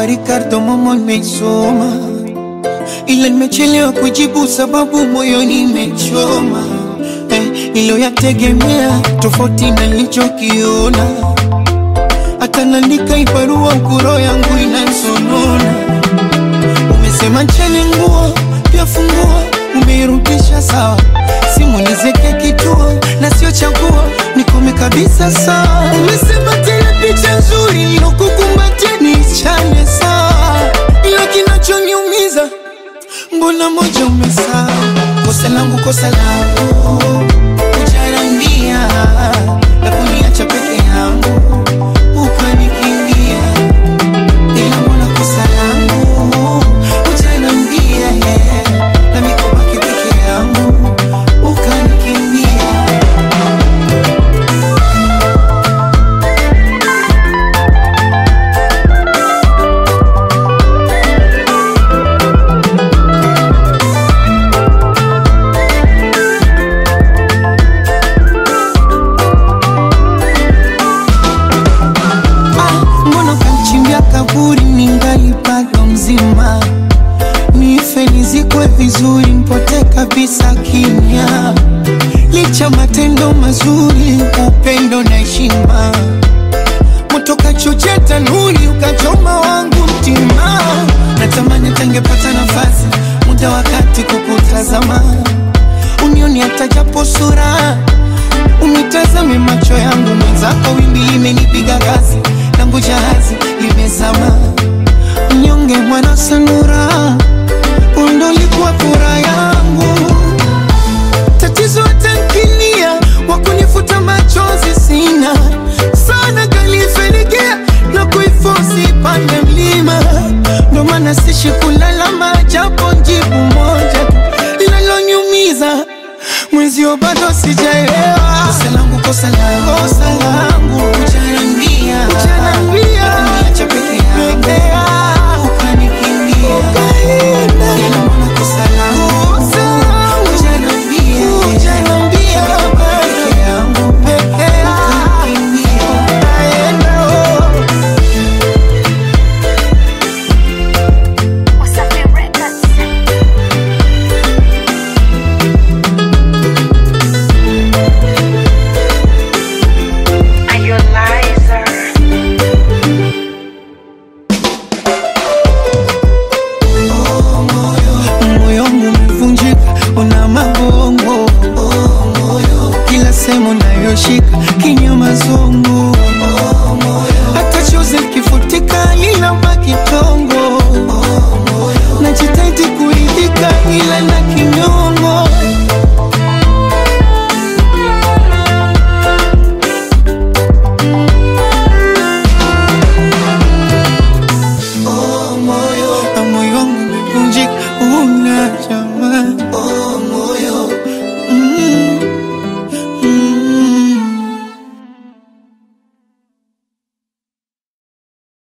kwa Ricardo Momo nimesoma, ila nimechelewa kujibu sababu moyoni imechoma eh, niliyoyategemea tofauti na nilichokiona, hata naandika ibarua ukuro yangu inansonona. Umesema ncheni nguo pia funguo, umeirudisha sawa, simu nizeke kituo na sio chaguo, nikome kabisa sawa. Umesema tena picha nzuri nilokukumbatia niichane sawa, ila kinachoniumiza mbona moja umesahau. Kosa langu kosa langu kujarambia na kuniacha peke yangu ukanikimbia, ila mbona kosa langu kujarambia na mikobaki peke yangu ukanikimbia. Ah, mbona kamchimbia kaburi ningali bado mzima, nife nizikwe vizuri, mpote kabisa kimya, licha matendo mazuri, upendo na heshima, moto kachochea tanuri, ukachoma wangu mtima, natamani tangepata nafasi, muda wakati kukutazama, unioni hata japo sura Unitazame macho yangu mwenzako, wimbi limenipiga kasi, langu jahazi limezama. Mnyonge mwana sanura, undo likuwa furaha yangu. Tatizo tankinia, wakunifuta machozi sina sana, kalifenikia na kuifosi pande mlima, ndo maana sishi kulalama, japo jibu moja linaloniumiza mwenzio bado sijaelewa. Kosa langu kosa langu